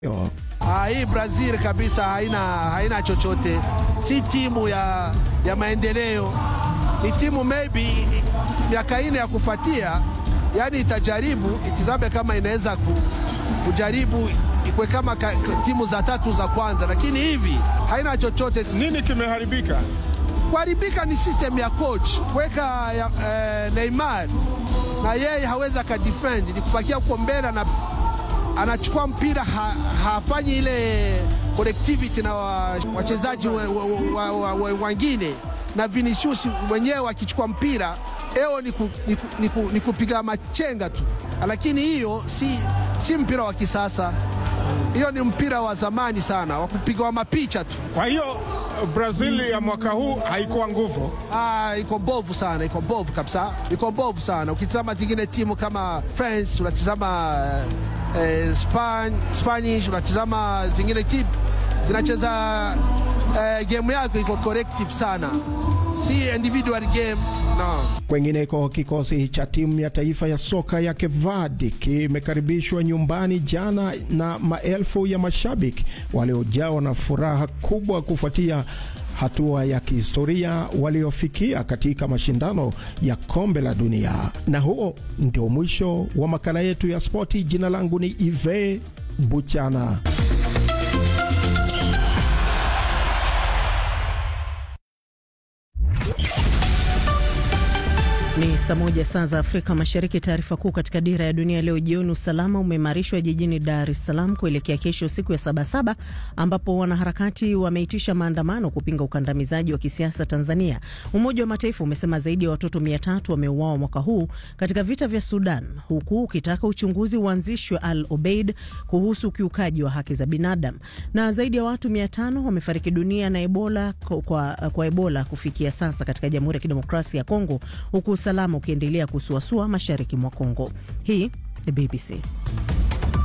Yo. Ah, hii Brazil kabisa haina, haina chochote, si timu ya, ya maendeleo. Ni timu maybe miaka ine ya kufuatia, yani itajaribu itizame kama inaweza ku, kujaribu ikwe kama ka, timu za tatu za kwanza, lakini hivi haina chochote. Nini kimeharibika? Kuharibika ni system ya coach kuweka eh, Neymar na yeye hawezi akadefend, ni kupakia huko mbele na anachukua mpira ha, hafanyi ile connectivity na wachezaji wa, wa, wa, wa, wengine na Vinicius mwenyewe akichukua mpira eo ni, ku, ni, ku, ni, ku, ni kupiga machenga tu, lakini hiyo si, si mpira wa kisasa. Hiyo ni mpira wa zamani sana wa kupiga wa mapicha tu. Kwa hiyo Brazil ya mwaka huu haikuwa nguvu. Ah, iko mbovu sana, iko mbovu kabisa, iko mbovu sana. Ukitazama zingine timu kama France, unatizama eh, Span, Spanish, unatizama zingine timu zinacheza eh, game yako iko collective sana, si individual game no. Kwengineko, kikosi cha timu ya taifa ya soka ya Kevadi kimekaribishwa nyumbani jana na maelfu ya mashabiki waliojawa na furaha kubwa kufuatia hatua ya kihistoria waliofikia katika mashindano ya kombe la dunia. Na huo ndio mwisho wa makala yetu ya spoti. Jina langu ni Ive Buchana. Ni saa moja saa za Afrika Mashariki. Taarifa kuu katika dira ya dunia leo jioni: usalama umeimarishwa jijini Dar es Salaam kuelekea kesho, siku ya Sabasaba, ambapo wanaharakati wameitisha maandamano kupinga ukandamizaji wa kisiasa Tanzania. Umoja wa Mataifa umesema zaidi ya watoto mia tatu wameuawa mwaka huu katika vita vya Sudan, huku ukitaka uchunguzi uanzishwe Al Obeid kuhusu ukiukaji wa haki za binadamu. Na zaidi ya watu mia tano wamefariki dunia na Ebola kwa, kwa Ebola kufikia sasa katika Jamhuri ya Kidemokrasia ya Kongo, huku usalama ukiendelea kusuasua mashariki mwa Kongo. Hii ni BBC.